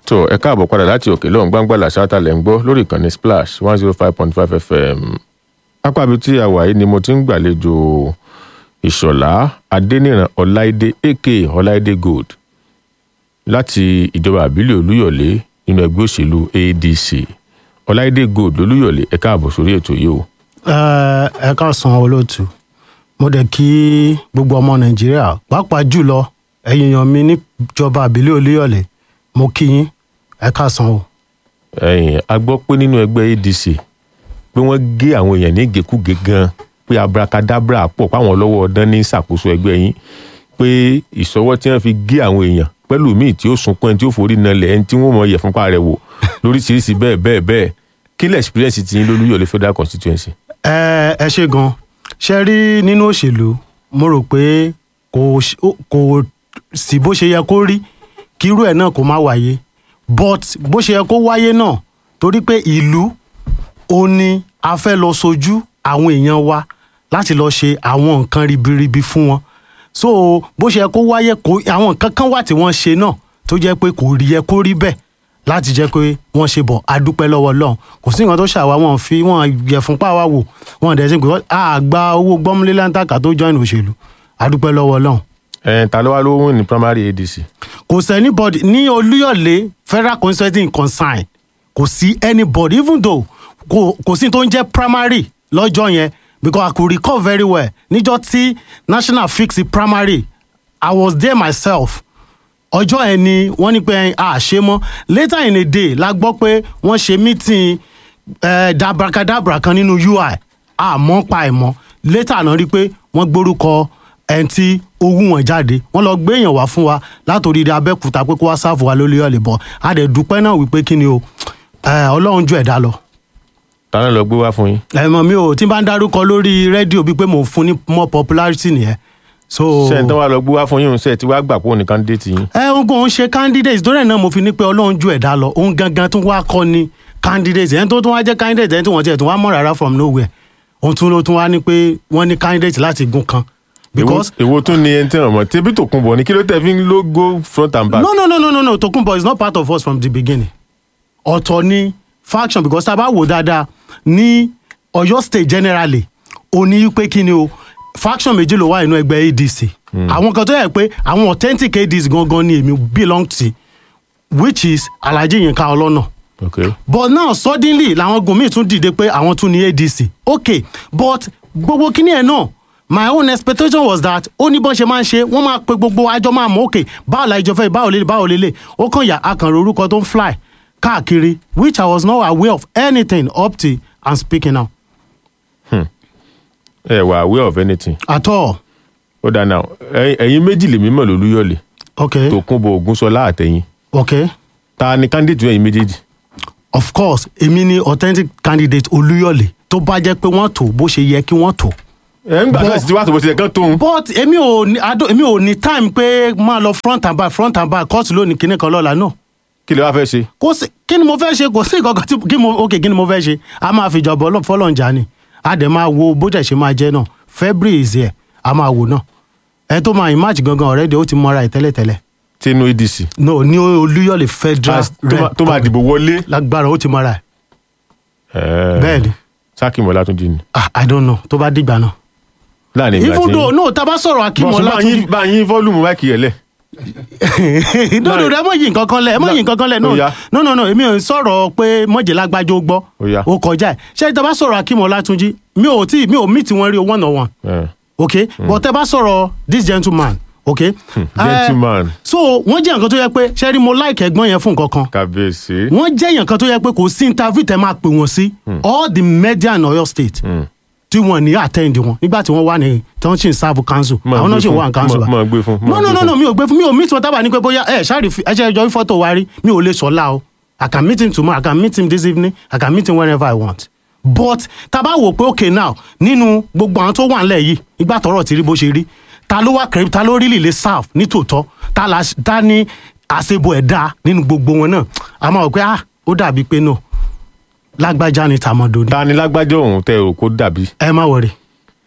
tó ẹ káàbọ̀ padà láti òkè lọ́hùn gbangba ṣáátà lẹ́ ń gbọ́ lórí ìkànnì splash one zero five point five fm apábi tí a wà yìí ni mo ti ń gbàlejò ìṣọ̀lá adéníran ọláìdé aka ọláìdé gold láti ìjọba àbílẹ̀ olúyọ̀lé nínú ẹgbẹ́ òṣèlú adc ọláìdé gold olúyọ̀lé ẹ káàbọ̀ sórí ètò yìí o. ẹ káàsán olóòtú mo dẹ̀ kí gbogbo ọmọ nàìjíríà pàápàá jùlọ ẹ̀yin èèyàn mi níjọba àbílẹ̀ olúyọ̀lé mo kí yín ẹ káàsán o. ẹ̀yin a gbọ́ pé nínú ẹgbẹ́ adc pé wọ́n gé àwọn èèyàn ní gèkúgè gan pé abracadabra pọ̀ páwọn lọ́wọ́ ọdán ní ìṣàkóso ẹgbẹ́ yín pé ìṣọwọ́ tí wọ́n fi gé àwọn èèyàn pẹ̀lú míì tí ó sunkún ẹni tí ó forí nalẹ̀ ẹni tí wọ́n mọ yẹ̀ fúnpa rẹ̀ wò lóríṣiríṣi bẹ́ẹ̀ bẹ́ẹ̀ bẹ́ẹ̀ kí lẹ̀ experience ti yín lólúyọ̀lé federal constituency. ẹ ẹ ṣe gan ṣe rí nínú òṣèlú mo rò pé kò kò sí bó ṣe yẹ kó rí kírú ẹ̀ náà kó má wáyé but bó ṣe yẹ kó wáyé náà torí pé ìlú ó ní a fẹ́ lọ sojú àwọn èèyàn wa láti lọ ṣe àwọn nǹkan ribiribi fún wọn so bó ṣe yẹ kó wáyé kó àwọn nǹkan kan wà tí wọ́n ṣe náà tó jẹ́ pé kò rí yẹ kó rí bẹ́ẹ̀ láti jẹ́ pé wọ́n ṣe bọ̀ adúpẹ́ lọ́wọ́ lọ́hùn kò sí nǹkan tó ṣàwá wọn fi wọn yẹ fún pàwá wò wọn dẹ̀ sí pé a gba owó gbọ́múlé láńtàkà tó join òṣèlú adúpẹ́ lọ́wọ́ lọ́hùn. ẹ ta ló wá ló wìn ní primary adc. kò sí anybody ní olúyọ̀lé federal constituency concern kò sí anybody even though kò kò sí tó ń jẹ́ primary lọ́jọ́ yẹn because i could recall very well níjọ́ tí national fix primary i was there myself ọjọ́ ẹ̀ ni wọ́n ní pé a ṣe mọ́ later in a day la gbọ́ pé wọ́n ṣe meeting eh, dabrakadabra kan nínú ui àmọ́ pa ẹ̀ mọ́ later náà rí i pé wọ́n gbórúkọ ẹni tí ó wù wọ́n jáde wọ́n lọ gbé èèyàn wá fún wa látòrí ilé abẹ́kúta pé kó wá sáàfù wa lórí ọ̀lẹ̀ bọ̀ a dẹ̀ dúpẹ́ náà wípé kí ni o ọlọ́run ju ẹ̀dá lọ. tàná lọ gbé wá fún yín. ẹ̀mọ̀ mi ò tí n bá ń dárúkọ lórí rédíò bíi pé mò ń fún ní more popularity nìyẹn so. ṣé ẹ̀ tán wá lọ gbé wá fún yín ṣe ti wá gbà pé òun ní candidate yín. ẹ ń kò ń ṣe candidate tó rẹ̀ náà mo fi ní pé ọlọ́run ju ẹ̀dá lọ òun gangan tún wá kọ́ ni candidate ẹni tó tún wá jẹ́ candidate ẹni tí wọ́n tiẹ̀ tún wá mọ̀ rárá from nowhere òun tún ló tún wá ní pé wọ́n ní candidate láti gun kan. because èwo tún ni ẹni tí wọn mọ tẹbí tòkunbọ̀ ni kí ló tẹ fi ń ló go front and back. no no no no no no tokunbo is not part of us from the beginning ọ̀tọ̀ ni faction because tá a bá wò dáadáa ní ọ̀yọ́ state generally ó ní pé kí ni o faction méjì ló wà nínú ẹgbẹ́ adc àwọn kan tó yẹ pé àwọn authentic adc gangan ni èmi belong to which is alhaji yinka ọlọ́nà okay. but now suddenly làwọn gun míì tún dìde pé àwọn tún ní adc okay but gbogbo kíní ẹ̀ náà my own expectation was that ó ní bọ́n ṣe máa ń ṣe wọ́n máa pe gbogbo àjọ máa mọ̀ okay báwo la ìjọ fẹ́ báwo lélẹ̀ báwo lélẹ̀ ó kàn yà akànrò orúkọ tó ń fly káàkiri which i was not aware of anything up till i'm speaking now. ẹ wà aware of anything. at all. ó dáa náà ẹ̀yin méjì lèmi mọ̀ lólúyọ̀lé okay tòkunbọ̀ ògúnṣọlá àtẹ̀yìn okay ta ni candidate ẹ̀yin méjèèjì. of course èmi ni authentic candidate olúyọ̀lé tó bá jẹ́ pé wọ́n tó bó ṣe yẹ kí wọ́n tó. ẹ ń gbà náà sì ti wá tó bó ṣe kán tóun. but èmi ò ní ado èmi ò ní time pé máa lọ front and back front and back court lónìí kíní kan lọ́la náà kí lè wá fẹ́ ṣe. kò sí kí ni mo fẹ́ ṣe kò sí nǹkan kan tí kí mo ok kí ni mo fẹ́ ṣe a máa fi ìjọba ọlọ́ fọlọ́njà ni a dẹ̀ máa wo bó dẹ̀ ṣe máa jẹ́ náà february is here a máa wò náà ẹ tó máa match gangan already ó ti mọra ẹ̀ tẹ́lẹ̀tẹ́lẹ̀ tinú adc. no ní olúyọ̀lé federal As- tó máa- tó máa dìbò wọlé. lágbára ó ti mọra ẹ̀ Ẹ̀ẹ́, bẹ́ẹ̀ ni sákìmọ̀ látúndì ni. ah i don't know tó bá dìgbà náà láàrin ìgbà even tí. though no tá a bá sọ̀rọ̀ akímọ̀ bọ́sùn bá látúndì yín bá yín fọ́lùmù máìkì yẹn lẹ̀. no no ẹ mọ yìí nǹkan kan lẹ ẹ mọ yìí nǹkan kan lẹ Ó yá. no no no èmi ò ń sọ̀rọ̀ pé mọ̀jẹ̀lágbájọ́ gbọ́ Ó yá. ó kọjá ẹ̀ ṣé tá a bá sọ̀rọ̀ akímọ̀ látúndì mi ò tí mi ò meet wọn rí one on one Ẹ̀, ok but tẹ bá sọ̀rọ̀ this gentleman ok. Eh, gentleman. so wọ́n jẹ́ nǹkan tó yẹ pé ṣẹ́rí mo like ẹ̀gbọ́n yẹn fún nǹkan kan kàbíyèsí. wọ́n jẹ́ nǹkan tó yẹ pé kò sí interview tẹ máa pè wọ́n sí all the media in Ọ̀yọ́ state tí wọ́n ní attend wọn nígbà tí wọ́n wà ní tí wọ́n sì ń serve council Máa àwọn náà gbé sì fún, wà ní council máa- máa gbé fún, máa no no gbé no fún. no mi ò gbé fún mi ò meet wọn tábà ní pé bóyá ẹ ṣáàrì ẹ ṣe ẹjọ́ fọ́tò wa rí mi ò lè sọ̀la o I can meet him tomorrow I can meet him this evening I can meet him whenever I want but tá a bá wò pé okay now nínú gbogbo àwọn tó wà nílẹ̀ yìí ìgbà tọ́rọ̀ ti rí bó ṣe rí ta ló wá kẹrin ta ló rí lè serve ní tòótọ́ ta la ta ní àṣebo ẹ̀dá nínú gbogbo wọn náà a máa wò pé ah ó dàbí pé no lágbájá ni tàmọ̀dò ni ta ni lágbájọ òun tẹ ò kó dàbí. ẹ má wọrí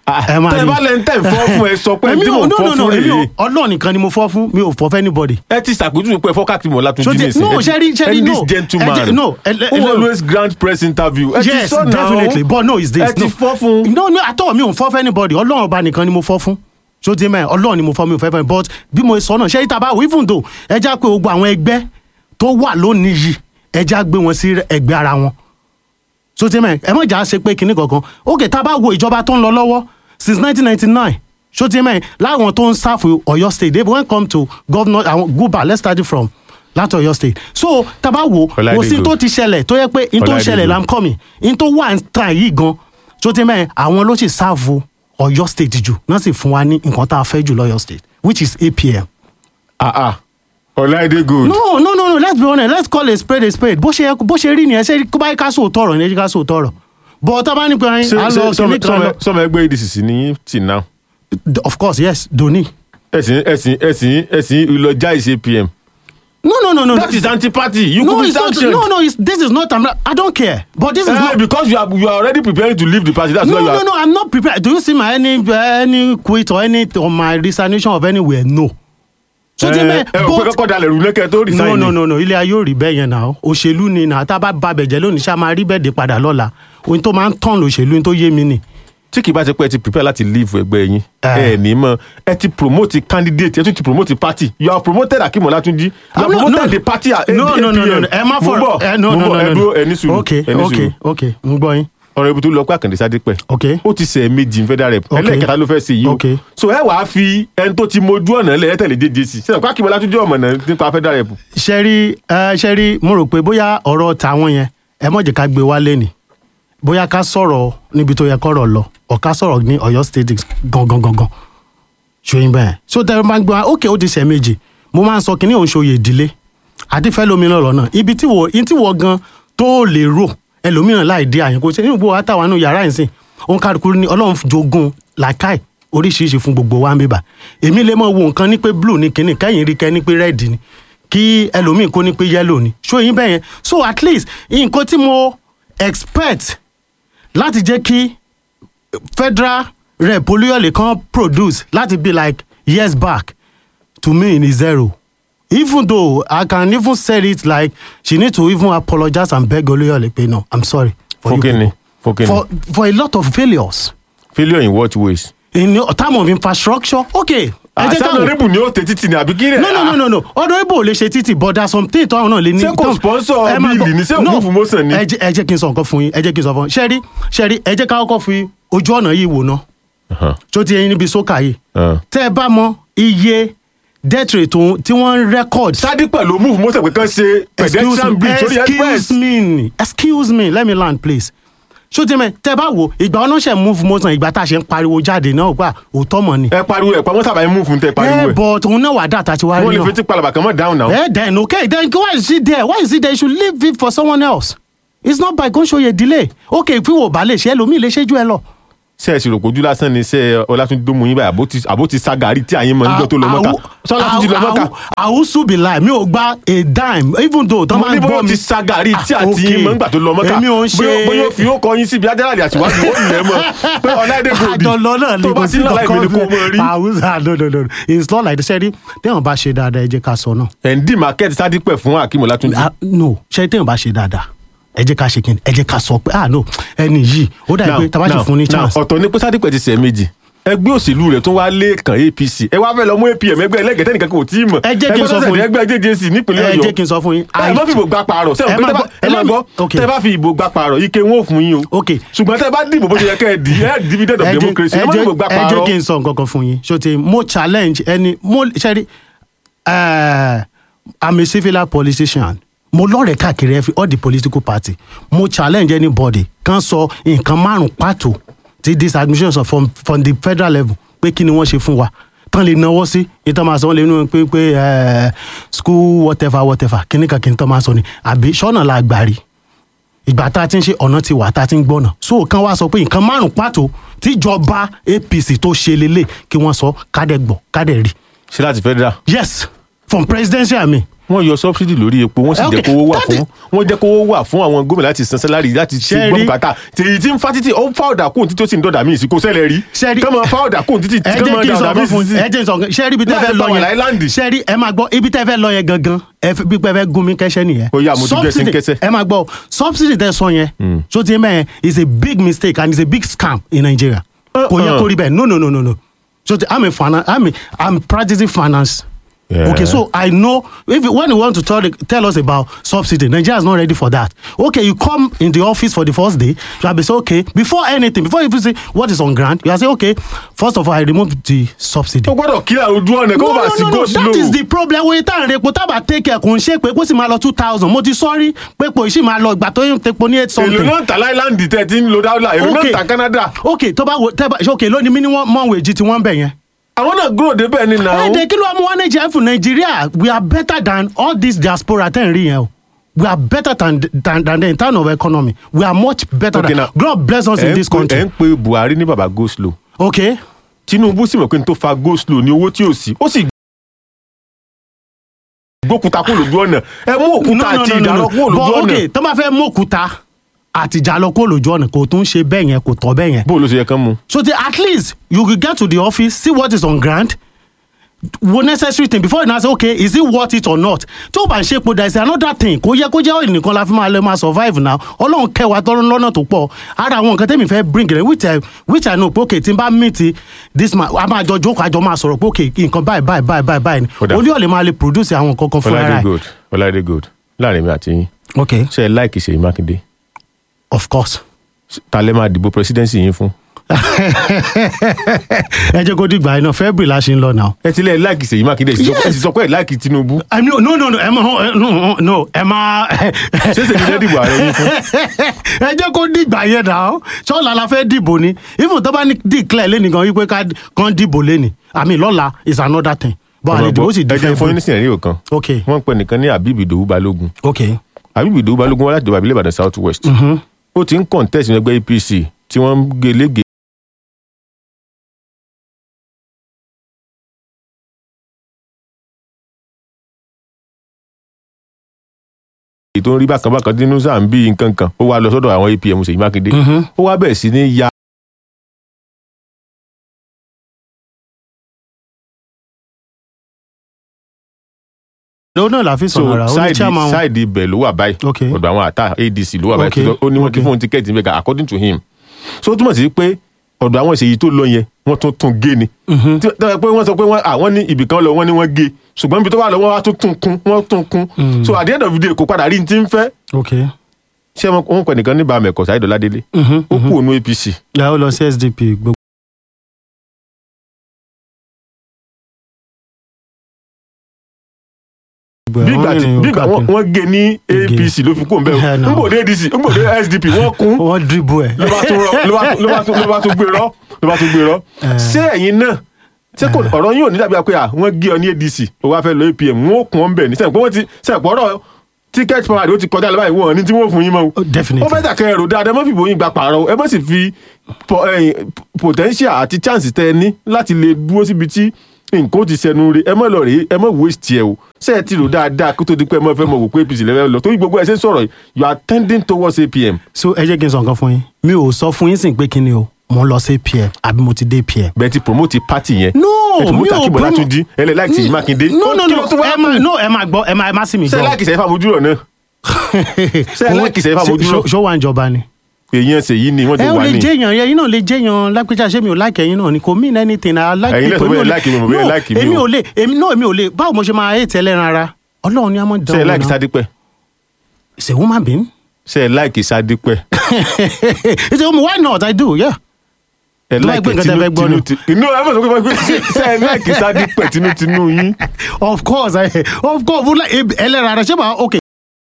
ẹ máa tẹ rí. bá lẹ́ni tẹ̀ ń fọ́ fún ẹ sọ pé Èmi tí ò- mò ń no, fọ́ no, no, fún èmi ò- rèé ọlọ́run nìkan ni mo fọ́ fún mi ò fọ́ fún anybody. ẹ ti ṣàpèjúwe pé ẹ fọ́ káàkiri mọ̀ látún So jí the- nìsín no, ẹ ti- Sherry, Sherry, and no. this gentleman Ẹ jẹ́- no, ẹ- ẹ- who ẹ- always grant press interview ẹ ti yes sọ náà definitely but no it's this ẹ ti no fọ́ fún no no àtọ́ mi ò fọ́ fún anybody ọlọ́run ọba nìkan ni mo fọ́ fún so ti mẹ́ ọlọ́run ni mo fọ́ mi ò fẹ́ fẹ́ but bí mo sọ náà ṣé ìta bá wò even though ẹ já pé gbogbo àwọn ẹgbẹ́ tó wà lónìí yìí ẹ já gbé wọn sí ẹgbẹ́ ara wọn so ti mẹ́ ẹ mọ̀ jà ṣe pé kinní kankan ok tá a bá wo ìjọba tó ń lọ lọ́wọ́ since nineteen ninety nine so ti mẹ́ láwọn tó ń sáfù Ọ̀yọ́ state they when come to governor àwọn guba let's start it from láti Ọ̀yọ́ state so tá a bá wo Ọláìdé kò sí tó Gold. ti ṣẹlẹ̀ tó yẹ pé in tó ń Ọláìdé ṣẹlẹ̀ Gold. là ń kọ́ mi in tó wà ń tàn yìí gan tó ti mẹ́ àwọn ló sì sáàfù Ọ̀yọ́ state jù náà sì fún wa ní nǹkan tá a fẹ́ jù lọ́yọ́ state which is APM. ah ah Ọláìdé Gold no no no no let's be honest let's call a spade a spade bó ṣe yẹ- bó ṣe rí nìyẹn ṣe kó báyìí ká sóò tọrọ ní ẹjí ká sóò tọrọ but tá a bá ní pé ṣé a ṣé lọ sọmọ kìíní kan lọ sọmọ ẹgbẹ́ ADC sí ní tì náà of course yes Doni. ẹ̀sìn ẹ̀sìn ẹ̀sìn ẹ̀sìn ìlọjà ìṣe PM no no no no that is anti-party you no could be it's not sanctioned no no it's, this is not I don't care but this is Eh, not because you are you are already preparing to leave the party that's no why you no are no i'm not prepared do you see my any any quit or any or my resignation of anywhere no. so ti ẹ mẹ ẹ ò pé kọ́kọ́ dalẹ̀ rú lẹ́kẹ̀ẹ́ tó no resign no ni. no no ilé ayé ò rí bẹ́ẹ̀ yẹn náà òṣèlú ni náà tá a bá ba bẹ̀jẹ̀ lónìí ṣá máa rí bẹ́ẹ̀ dé padà lọ́la ohun tó máa ń tàn lòṣèlú tó yé mi ni. tí kì í bá ṣe pé ẹ ti prepare láti leave ẹgbẹ́ yín Eh. ẹ ní mọ̀ ẹ ti promote candidate ẹ tún ti promote party you are promoted Akeem Olatunji you Ah, are no, promoted no. the party at no no no no no ẹ má mo fọ̀rọ̀ bọ̀ ẹ no mo no bọ̀ no ẹ no dúró ẹ ní sùúrù ok ẹ ní ok sùúrù ok n gbọ́ yín ọ̀rọ̀ ibi tó lọ pé Àkàndé Sádípẹ̀ ok ó ti ṣe méjì federal rep Ok. ẹlẹ́ẹ̀kẹta ló fẹ́ ṣe yìí o Ok. so ẹ wàá fi ẹni tó ti mojú ọ̀nà lẹ̀ ẹ tẹ̀lé JJC ṣe Akeem Olatunji ọmọ náà nípa federal rep ṣẹ́rí ẹ ṣẹ́rí mo rò pé bóyá ọ̀rọ̀ tàwọn yẹn ẹ mọ̀ jẹ́ ká gbé wálé ni bóyá ká sọ̀rọ̀ níbi tó yẹ kọ́rọ̀ lọ ọ̀ ká sọ̀rọ̀ ní Ọ̀yọ́ state gangan gangan ṣòyìn bẹ́ẹ̀ so tẹ́ ẹ máa ń gbé wa ókè ó ti ṣẹ̀ méjì mo máa ń sọ kínní òun ṣòye ìdílé àti fẹ́ lómìnira lọ́nà ibi tí wọ́n ibi tí wọ́n gan tó lè rò ẹlòmíràn láì dé àyànkó ṣe ní gbogbo àtàwọn àánú yàrá ìsìn òun kálukú ní ọlọ́run jogún làákàì oríṣiríṣi fún gbogbo wa ń bíbà èmi lè mọ wo nǹkan ní pé blue ní kínní kẹ́yìn rí kẹ́ ní pé red ni kí ẹlòmíì kó ní pé yellow ni ṣóyìn bẹ́ẹ̀ yẹn so at least nǹkan tí mo expect láti jẹ́ kí federal rep olúyọ̀lé kan produce láti be like years back to me is zero even though i can even say it like she need to even apologize and beg olúyọ̀lé pé no i'm sorry for fún you kíni people. fún kíni for for a lot of failures failure in what ways. in time of infrastructure okay ẹ jẹ́ àṣà káwọn honourable ni ó tẹ títì ní àbí kí rẹ̀ no no no no no ọdọ ibo ò lè ṣe títì but there are some things tó àwọn náà lè ní. Ṣé kò tó- sponsor ẹ máa bíìlì gbọ́- ni? Ṣé no, òkú motion ni? ẹ jẹ́ ẹ jẹ́ kí n sọ nǹkan fún yín ẹ jẹ́ kí n sọ fún yín ṣẹ́rí ṣẹ́rí ẹ jẹ́ ká kọ́kọ́ fi ojú ọ̀nà yìí wò ná Uh-huh. tó ti yẹn níbi sókà yìí Uh. tẹ́ ẹ bá mọ iye death rate tó- tí wọ́n ń record. Sádípẹ̀ ló move mọ́tò pé kán ṣe pedestrian bridge sórí express. excuse me excuse me let me land please ṣó ti mẹ tẹ́ bá wo ìgbà ọ̀nà ṣe move motion ìgbà tá a ṣe ń pariwo jáde náà gbà òótọ́ mọ̀ ni. ẹ pariwo ẹ pamọ́ sábà ẹ move fún tẹ ẹ pariwo ẹ. but òun náà wà dàtà tí wàá wọ́n rí lè náà. fetí palaba kan mọ́ down now. Eh, then okay, then why is he there? Why is he there? You should leave it for someone else. It's not by going show you delay. Okay, if we were balẹ̀ ṣe ẹlòmíì lè ṣe ju ẹ lọ. ṣe é ṣe rò pójú lásán ni ṣe Ọlátúnjí tó mú yín báyìí àbó ti- àbó ti sagari tí àyín mọ níjọ́ tó lọ mọ́ta. ṣé Ọlátúnjí lọ mọ́ta. Àwùsù bí láì mi ò gba a dime even though tọ́ mo máa ní ń bóyá gbọ́ ó mi. ti sagari tí Ah, àti okay. yín mọ́ nígbà tó lọ mọ́ta. Èmi ò ń ṣe. Bóyá- bóyá ó fi ó kọ yín síbi ajálàlẹ̀ àtiwájú ó lẹ̀ mọ́ pé Ọláìdé Gold àjọlọ náà ni tó bá kò sí sí náà láì mi ni kò mọ rí. Àwùsù no no no it's not like the sẹ́rí téèyàn bá ṣe dáadáa ẹ jẹ́ ká sọ náà. ẹ̀ ń dì market Sádípẹ̀ fún Akeem Ọlátúnjí. Ah, no ṣe téèyàn bá ṣe dáadáa ẹ jẹ́ ká ṣe kí ni ẹ jẹ́ ká sọ pé ah no ẹni yìí ó dàbí pé tá a bá ṣe fún ní chance. ọ̀tọ̀ ni pé Sádípẹ̀ ti sẹ̀ méjì ẹgbẹ́ òṣèlú rẹ̀ tó wá lẹ́ẹ̀kan APC ẹ wá fẹ́ lọ mú APM ẹgbẹ́ ẹlẹ́gẹ̀ẹ́ nìkan kò tí ì mọ̀ Ẹ jẹ́ kí n sọ fún yín. ẹgbẹ́ JJC nípínlẹ̀ ẹ Ọ̀yọ́ jẹ́ kí n sọ fún yín. ẹ má fi ìbò gbà pààrọ̀ Ẹ sẹ́wọ̀n pé má tẹ́ bá- gbọ́- ẹ má let me- gbọ́ okay. tẹ́ bá fi ìbò gbà pààrọ̀ ike wọn ò fún yín o Okay. ṣùgbọ́n tẹ́ bá dìbò bó ṣe yẹ kẹ́ ẹ dì ẹ dividend of ẹ jẹ́- democracy ẹ ẹ má fi jẹ́- ìbò gbà ẹ jẹ́ pààrọ̀ kí n sọ nǹkan kan fún yín ṣó ti mo challenge ẹni mo ṣẹ́rí eh, i'm a civil politician mo lọ́rẹ̀ẹ́ káàkiri every all the political party mo challenge anybody kan sọ nǹkan márùn pàtó ti this administration sọ from from the federal level pé kí ni wọ́n ṣe fún wa tán lè náwó sí ìtàn máa sọ wọn lè nú pé pé eh, school whatever whatever kíní kan kíní tán máa sọ ni àbí sọ́nà la gbà rí ìgbà tá a ti ń ṣe ọ̀nà ti wà tá a ti ń gbọ́nà so kan wá sọ pé nǹkan márùn pàtó tíjọba apc tó ṣe lélẹ̀ kí wọ́n sọ kádẹ́ gbọ́ kádẹ́ rí ṣe láti federal yes from presidential mi wọ́n yọ subsidy lórí epo wọ́n sì Okay, jẹ́ kówó wà that fún wọ́n jẹ́ kówó wà fún àwọn gómìnà láti san sálárì láti ṣe Ṣé gbọ́ rí- bùkátà tèyí tí ń fa títì ó ń fa ọ̀dà kóhùn títí ó sì ń dọ̀dà míì sí kò ṣẹlẹ̀ rí Ṣé rí- kọ́mọ fa ọ̀dà kóhùn títí ẹ kọ́mọ jẹ́ kí n dà sọ ọ̀dà kan míì fún sí ẹ jẹ́ kí n sọ kan ṣé rí ibi tẹ́ Láti fẹ́ lọ Power yẹn Island. ṣé rí ẹ máa gbọ́ ibi tẹ́ fẹ́ lọ yẹn gangan ẹ fi bí pẹ́ fẹ́ gún mi kẹ́sẹ́ nìyẹn. Ó yá, mo ti gbẹ́sẹ̀ Subsidy- kẹ́sẹ̀. ẹ máa gbọ́ subsidy tẹ́ sọ yẹn so ti mẹ́yẹn is a big mistake and is a big scam in Nigeria kò yẹ kó rí bẹ́ẹ̀ no no no no no so ti I'm a finance I'm a I'm practicing finance. Yeah. Okay, so I know if you- when you want to tell, tell us about subsidy, Nigeria is not ready for that. Okay, you come in the office for the first day, you have to say, okay, before anything, before you even say what is on grant, you have to say, okay, first of all, I remove the subsidy. ó gbọ́dọ̀ kílà ojú ọ̀nà kó no bá no sí no go no slow that is the problem wey tá à ń repo tá a bá take care kò ń ṣe pé kó sì máa lọ two thousand mo ti sọ́rí pé kò sì máa lọ ìgbà tó ń tepo ní eight èlò something. náà ń ta láìláńdì tẹ́ ti ń lo dáúlà èlò náà ń Okay. ta Canada ok tó bá wo tẹ́ bá ṣe ok lónìí minimum wage tí wọ́n ń bẹ̀ yẹn. àwọn náà gúrò débẹ̀ ni nà ó ẹ̀ẹ́dẹ̀ kí ló wá mú wá nàìjíríà fún nàìjíríà we are better than all this diaspora tẹ́ ń rí yẹn o we are better than than than the in terms of economy we are much better Okay, than now, God bless us ẹ̀ in ń this pe- ẹ̀ country ń pe Buhari ní baba go slow ok Tinubu sì mọ̀ pé n tó fa go slow ní owó tí ò sí ó sì gbókúta kó lójú ọ̀nà ẹ mú òkúta àti ìdárọ̀ kó lójú but ọ̀nà ok tó bá fẹ́ mú òkúta àtìjà lọ kó lójú ọ̀nà kò tún ṣe bẹ́ẹ̀ yẹn kò tọ́ bẹ́ẹ̀ yẹn bó ló ṣe yẹ kán mu. so the, at least you will get to the office see what is on ground wo necessary thing before you now say okay is it worth it or not tó o bá ń ṣe epo there is another thing kò yẹ kó jẹ́ oil nìkan la fi máa lè máa survive now ọlọ́run kẹwàá tọ́rọ́ lọ́nà tó pọ̀ ara àwọn nǹkan tẹ́mi fẹ́ bring rẹ̀ which I which I know pé okay tí n bá meet this man a máa jọ jókòó àjọ máa sọ̀rọ̀ pé okay nǹkan báyìí báyìí báyìí báyìí báyìí ni Ó dà. olú ọ̀lẹ́ máa lè produce àwọn nǹkan kan fún ara Ọláìdé ẹ̀ good Ọláìdé good láàrin mi àti yín okay ṣe ẹ láìkì Ṣèyí Mákindé of course ta lẹ máa dìbò presidency yín fún. ẹ jẹ́ kó dìgbà iná February la ṣe ń lọ now. ẹ ti lẹ láìkì Ṣèyí Mákindé ẹ sì sọ pé- ẹ sì sọ pé ẹ láìkì Tinubu I mean, no, no, no, ẹ má, no, no, ẹ má. ṣé Ṣèyí lẹ dìbò ààrẹ yín fún. ẹ jẹ́ kó dìgbà yẹn dà ọ́ ṣọ́ọ̀lá la fẹ́ dìbò ni even tó bá ní declare lẹ́nu gan wípé ká kàn dìbò lẹ́nu àmì lọ́la is another thing but àlè dìbò sì ẹ jẹ́ different. fún yín ní sinẹ̀rí kan ok wọ́n ń pè nìkan ní Habib Idowu Balógun ok Habib Idowu Balógun wá láti ìjọba ìbílẹ̀ Ìbàdàn South West ó ti ń contest ní ẹgbẹ́ APC tí wọ́n ń gé lége èyí tó ń rí bákan bákan nínú sáà ń bí nǹkan kan ó wá lọ sọ́dọ̀ àwọn APM Ṣèyí Mákindé ó wá bẹ̀rẹ̀ sí ní ya ló náà la fi so sọ̀rọ̀ ra ó ní sáìdì chairman wọn. sáìdì ibẹ̀ ló wà báyìí Ok. ọ̀dọ̀ àwọn àtà ADC ló wà báyìí Ok, ó ní wọ́n ti ok. fún un tíkẹ́ẹ̀tì níbẹ̀ according to him so ó túmọ̀ sí pé ọ̀dọ̀ àwọn ìṣèyí tó lọ yẹn wọ́n tún tún gé ni tí tó yẹ pé wọ́n sọ pé wọ́n àwọn ní ibì kan lọ wọ́n ní wọ́n gé ṣùgbọ́n ibi tó wà lọ wọ́n wá tún tún kún wọ́n tún kún so at the end of the day kò padà rí ní ti ń fẹ́ ok ṣé wọn wọn pẹ̀ nìkan ní bàmẹ̀kọ̀ Saheed Ọládélé ó kú òun APC ẹ ó lọ sí SDP gbogbo. bí ìgbà tí bí ìgbà wọn- wọ́n gé ní APC ló fi kú òun Yeah, bẹ́ẹ̀ no. ń bò dé ADC ń bò dé SDP wọ́n kún wọ́n dìbò ẹ̀. ló bá tún rọ ló bá tún- ló bá tún ló bá tún gbé rọ ló bá tún gbé rọ ṣé ẹ̀yin náà ṣé kò ọ̀rọ̀ yín ò ní dàbí pé à wọ́n gé ọ ní ADC ó wá fẹ́ lọ APM wọ́n ó kún ọ́n bẹ̀ ní sẹ́yìn pé wọ́n ti sẹ́yìn pọ̀ ọ̀rọ̀ ticket parade ó ti kọjá lọ́wọ́ ìwọ̀n ní tí wọ́n fún yín mọ́ o Oh, definitely. ó fẹ́ dàkẹ́ ẹ̀rọ dáadáa ẹ má fi ìbò yín gba pààrọ̀ ẹ má sì fi po- ẹ̀yìn, potential àti chance tẹ ẹ ní láti lè dúró síbi tí nǹkan ó ti sẹnu re ẹ má lọ rèé ẹ má waste ẹ o ṣé ẹ ti rò dáadáa kó tó di pé ẹ má fẹ́ mọ̀ wò pé APC lẹ́fẹ̀ẹ́ lọ torí gbogbo ẹ ṣe ń sọ̀rọ̀ yìí you are tending towards APM so ẹ jẹ́ kí n sọ nǹkan fún yín mi ò sọ fún yín sìn pé kí ni o mo ń lọ sí PM àbí mo ti dé PM. bẹ́ẹ̀ ti promote party yẹn no ẹ ti mi promote ò akíbo promo- látúndí ẹ lẹ láìkì Ṣèyí Mákindé no no Kí no ló tún wá ẹ kù? má no ẹ má gbọ́ ẹ má ẹ má sì mí ṣé gbọ́. láìkì sẹ́yìn fàmójúrò náà ṣé ẹ láìkì sẹ́yìn fàmójúrò ṣó wà ń jọba ni. èèyàn ṣèyí ni wọ́n ti ẹ ò wà lè ní. jẹyàn yẹn iná lè jẹyàn lápẹjà ṣé mi ò like ẹyin náà ni kò mean anything i like Ẹ̀yin lè sọ people, bẹ́ẹ̀ èmi ò lè- like mi, mo bẹ́ẹ̀ No, like mi èmi o. ò lè èmi náà èmi ò lè báwo mo ṣe máa hate ẹlẹ́ran ara ọlọ́run ni a máa ń ṣé ẹ dán láìkì wọn náà Sádípẹ̀ it's a woman being ṣé ẹ láìkì Sádípẹ̀ it's a woman why not i do yeah. ẹ Tó bá láìkì gbé nǹkan tẹ́ fẹ́ gbọ́ ni. tinú inú ẹ mọ̀ sọ pé ṣé ẹ láìkì Sádípẹ̀ tinútinú yín of course I, of course mo like ẹlẹ́ran ara ṣé màá okay.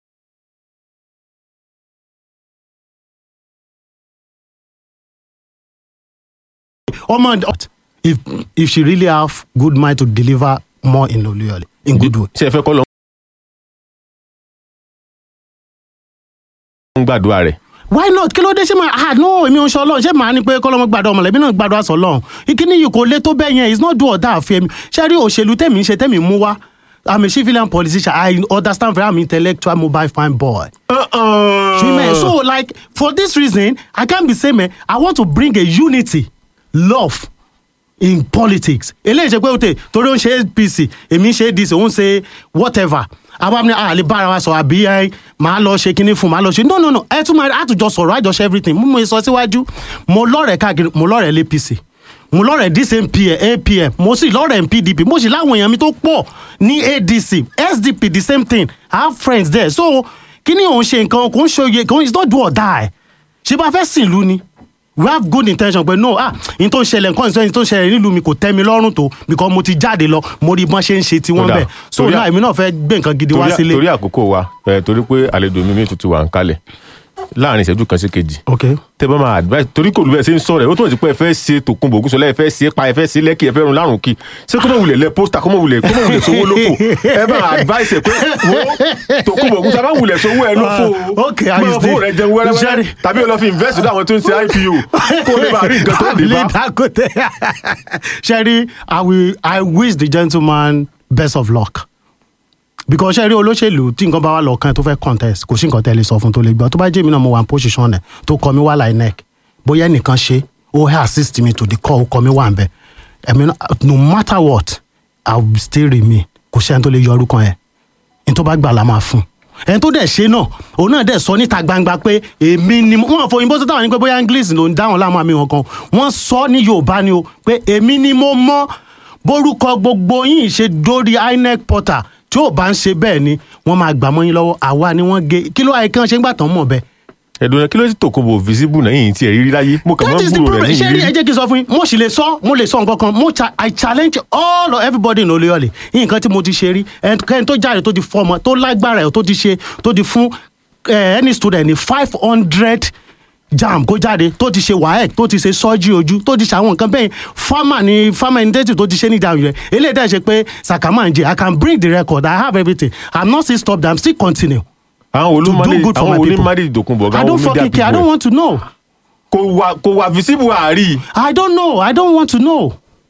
ọmọ if if she really have good mind to deliver more in Oluyole in good way. ṣé ẹ fẹ́ kọ́ lọ ń gbàdúrà rẹ̀ why not kí ló dé ṣé máa ah no èmi ò ń ṣe ọlọ́run ṣé màá ní pé kọ́lọ́mọ gbàdọ̀ ọmọlẹ́bí náà gbàdọ̀ àṣọ ọlọ́run ìkíní yìí kò lé tó bẹ́ẹ̀ yẹn it's not do or die àfi ẹ̀mí ṣé rí òṣèlú tẹ̀mí ń ṣe tẹ̀mí mú wá i'm a civilian politician i understand very i'm intellectual mobile fine boy. Uh-uh. So, man, so like for this reason, I can't be saying, man, I want to bring a unity, love in politics. eléyìí ṣe pé o tè torí ó ń ṣe apc èmi ń ṣe dc òun ṣe whatever àwa ní àlè bára wa sọ àbí ẹ máa lọ ṣe kinní fún máa lọ ṣe no no no ẹ tún máa àtújọ sọ̀rọ̀ àjọṣe everything mo mọ sọ síwájú mo lọ́rẹ̀ẹ́ káàkiri mo lọ́rẹ̀ẹ́ lapc mo lọ́rẹ̀ẹ́ dcmp apm mo sì lọ́rẹ̀ẹ́ pdp mo sì láwọn èèyàn mi tó pọ̀ ní adc sdp the same thing i have friends there so kí ni òun ṣe nǹkan kò ń ṣòye kò ń it's not do or die ṣé bá fẹ́ sìn lú ni we have good intention but no ah n tó ń ṣẹlẹ̀ nǹkan ìṣẹ́yìn tó ń ṣẹlẹ̀ nílùú mi kò tẹ́ mi lọ́rùn tó because mo ti jáde lọ mo rí bọ́n ṣe ń ṣe tiwọn Kódà, bẹ́ẹ̀ so torí à- náà èmi náà fẹ́ gbé nǹkan gidi wá torí sílé. torí àkókò wa ẹ torí pé àlejò mi mi tuntun wà ń kalẹ̀ láàrin ìṣẹ́jú kan sí kejì ok tẹ bá máa advice torí kò lù bẹ́ẹ̀ ṣe ń sọ̀rọ̀ ẹ̀ ó túnbọ̀ sí pé ẹ fẹ́ ṣe tòkunbọ̀ ògúnṣọlá ẹ fẹ́ ṣe pa ẹ fẹ́ ṣe lẹ́kì ẹ fẹ́ run lárùn kí ṣé kó mọ̀ wulẹ̀ lẹ pósítà kó mọ̀ wulẹ̀ kó mọ̀ wulẹ̀ sówó lófò ẹ bá advice ẹ pé wo tòkunbọ̀ ògúnṣọlá bá wulẹ̀ sówó ẹ lófò Ah, okay, I máa use fowó the- rẹ jẹun wẹ́rẹ́wẹ́rẹ́ Jerry. tàbí o lọ fi invest lọ́dọ̀ àwọn tó ń ṣe ipo kó o lè bá rí nǹkan tó dé bá. Lee Dangote. Sherry, I will I wish the gentleman best of luck. Because Sherry olóṣèlú tí nǹkan bá wà lọ́kàn tó fẹ́ contest kò sí nǹkan tẹ́ lè sọ fún tó lè gbọ́ tó bá jẹ́ mi náà mo wà ní position ẹ̀ tó kọ mi wá láì neck bóyá ẹnìkan ṣe ó help assist me to the call ó kọ mi wà ń bẹ̀ ẹ̀mí náà no matter what I will still remain kò sẹ́ni tó lè yọ orúkọ yẹn ní tó bá gbà la máa fún ẹni tó dẹ̀ ṣe náà òun náà dẹ̀ sọ níta gbangba pé èmi ni mo- wọn fọ òyìnbó tó táwọn ní pé bóyá english ló ń dáhùn láwọn àmì wọn kan wọn sọ ní yorùbá ni o pé èmi ni mo mọ bórúkọ gbogbo yín ṣe dórí inec portal tí ò bá ń ṣe bẹ́ẹ̀ ni wọ́n máa gbà mọ́ yín lọ́wọ́ àwa ni wọ́n gé kí ló ayé kí wọ́n ṣe ń gbà tán mọ̀ bẹ́ẹ̀. ẹ̀dùn náà kí ló sì tòkunbọ̀ visible náà yìí tí ẹ̀ rírí láyé mo kàn that máa ń is the gbúrò rẹ̀ problem ní ṣé rí ẹ ìrírí. jẹ́ kí n sọ fún yín mo sì lè sọ mo lè sọ nǹkan kan mo cha i challenge all of everybody in olóyọ̀lẹ̀ nǹkan tí mo ti ṣe rí ẹnikẹ́ni tó jáde tó ti fọmọ tó lágbára ẹ̀ tó ti ṣe tó ti fún eh, any student ní five hundred jam kó jáde tó ti ṣe waec tó ti ṣe sọ́jí ojú tó ti ṣe àwọn nǹkan bẹ́ẹ̀ farmer ni farmer intensive tó ti ṣe ní ìdáhùn rẹ̀ eléyìí dẹ̀ ṣe pé sàkámà ń jẹ i can bring the record i have everything i'm not still stop i'm still continue àwọn to do olùmọ̀lẹ́ good for my àwọn people. onímọ̀lẹ́ ìdòkunbọ̀ i gan don't àwọn media fucking care i don't people want to know. kò wà kò wà visible àárí. I don't know. I don't want to know.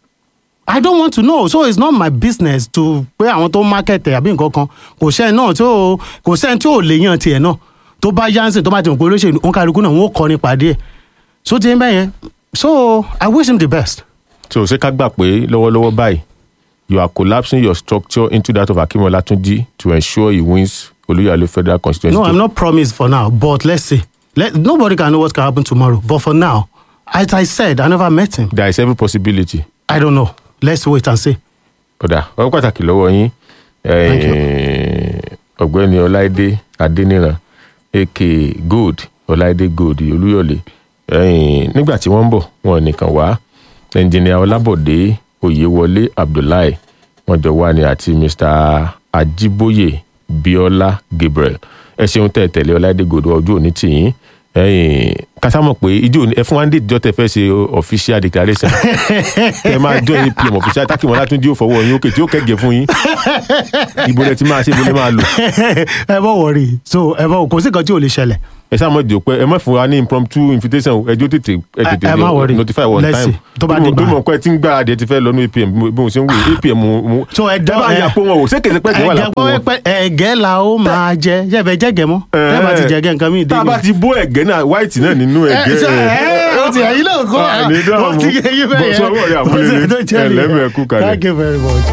I don't want to know. So it's not my business to pé àwọn tó market ẹ̀ àbí nǹkan kan. Kò sẹ́ni náà tí ó kò sẹ́ni tí ò lè yàn tiẹ̀ náà. Tó bá yánsìn tó bá ti mọ̀ pé olóṣèlú òun kálukú náà wọ́n kọ́ nípa díẹ̀. So ti ń bẹ́ yẹn. So I wish him the best. so ṣé ká gbà pé lọ́wọ́lọ́wọ́ báyìí you are collapsing your structure into that of Akim Olatunji to ensure he wins Oluyale federal constituency. No, I'm not promised for now, but let's see. Let, nobody can know what can happen tomorrow. But for now, as I said, I never met him. there is every possibility. I don't know. Let's wait and see. kódà ọwọ́ pàtàkì lọ́wọ́ yín eh, ọ̀gbẹ́ni ọláìdé adéníran aka gold ọláìdé gold olúyọ̀lé eh, nígbà tí wọ́n ń bọ̀ wọn nìkan wá ẹnjìnìà ọlábọ̀dé oyèwọlé abdullahi wọ́n jọ wá ní àti mr ajiboye biola gabriel ẹ ṣeun tẹ́ ẹ tẹ̀lé ọláìdé gold ọjọ́ òní tìyín ẹ̀yin kásámọ̀ pé ijó ẹ fún wa ń dé ìjọ tẹ fẹ́ ṣe official declaration ẹ máa jọ apm official tákìmọ̀ látúndí ò fọwọ́ yín òkè tí ó kẹ́gẹ̀ẹ́ fún yín ibo lẹ ti máa ṣe ibo lẹ máa lò ẹ bọ̀ wọ̀rí. So ẹ bọ̀ kò sí nǹkan tí ò lè ṣẹlẹ̀. ẹ sáà mọ̀ jò pé ẹ má fún wa ní impromptu invitation ẹjọ́ tètè ẹ tètè ẹ má worry. notify one Let's time see. Tó bá bí mo- dìgbà. bí mo kọ́ ẹ ti ń gbáradì ẹ ti fẹ́ lọ ní apm bí mo ṣe ń wò apm mo So ẹ dán- bá ẹ- yà pé wọn ò ṣé kèsì pẹ́ kí wà ẹ̀gẹ́ lápò gbọ́ wọn. pé ẹ̀gẹ́ la ó máa jẹ ṣé ẹ fẹ́ jẹ́gẹ́ mọ́ ẹ bá ti jẹ́gẹ́ nǹkan mi tá a bá ti bó ẹ̀gẹ́ náà white náà nínú ẹ̀gẹ́ ó ti ẹ̀yin náà kọ́ Ah, ní dáhùn. ó ti yẹ yín bẹ́ẹ̀ Bọ́ sọ́wọ́ rẹ̀ àmúlélẹ́. Ó ti jẹ́ Ẹlẹ́mẹ̀ẹ́kú kalẹ̀. Thank you very much.